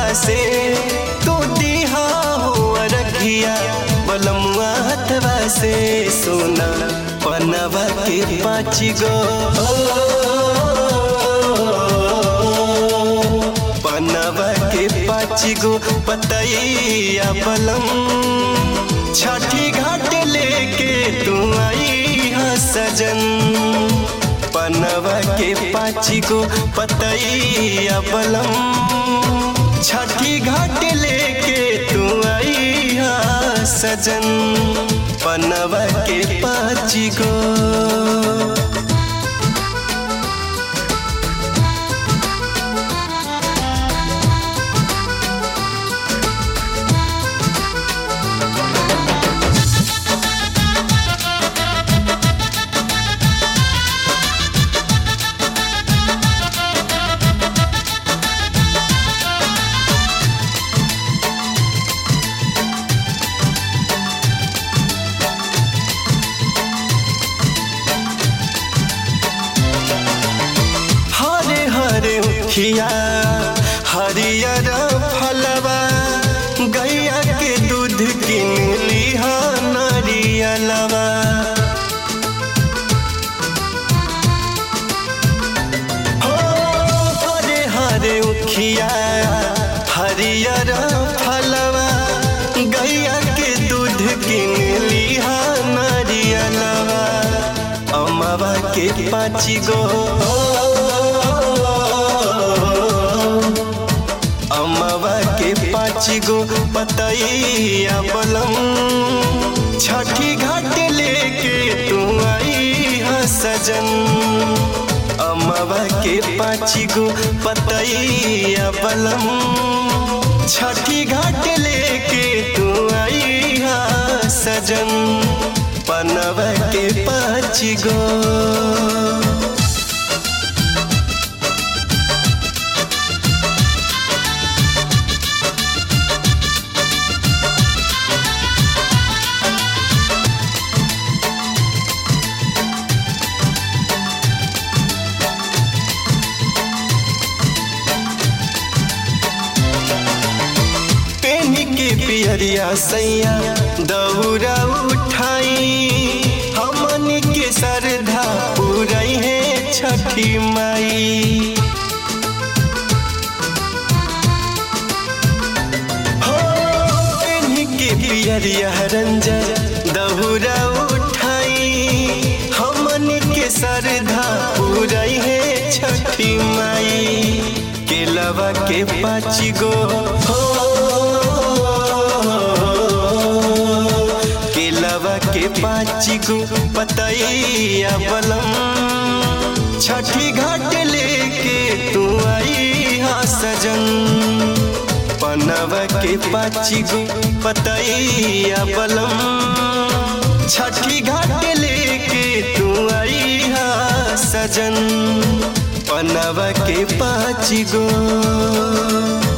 से तू दिहा हो रखिया बलमुआ हथवा से सोना पनवा के पाँच गो पनवा के पाँच गो पतैया बलम छठी घाट लेके तू आई हा सजन पनवा के पाँच गो पतैया बलम छठी घाट लेके तू आई हा सजन पनवा के पाँच गो हरे हरे उखिया हरियर फलवा गैया के दूध किन लिहा नरियलवा हो हरे हरे उखिया हरियर फलवा गैया के दूध किन लिहा नरियलवा अमवा के पाँच गो अमवा के पाँच गो पतैया बलम छठी घाट लेके तू आई हा सजन अमवा के पाँच गो पतैया बलम छठी घाट लेके तू आई हा सजन पनवा के पाँच गो पेनी के पियरिया सैया दौरा उठाई हमनी के श्रद्धा पूरई है छठी माई हो पेनी के पियरिया रंजन दौरा उठाई हमनी के श्रद्धा पूरई है छठी माई केलवा के पाँच गो हो केलवा के पाँच गो पतैया बलम छठी घाट लेके तू आई हा सजन पनवा के पाँच गो पतैया बलम छठी घाट लेके तू आई हा सजन पनवा के पाँच गो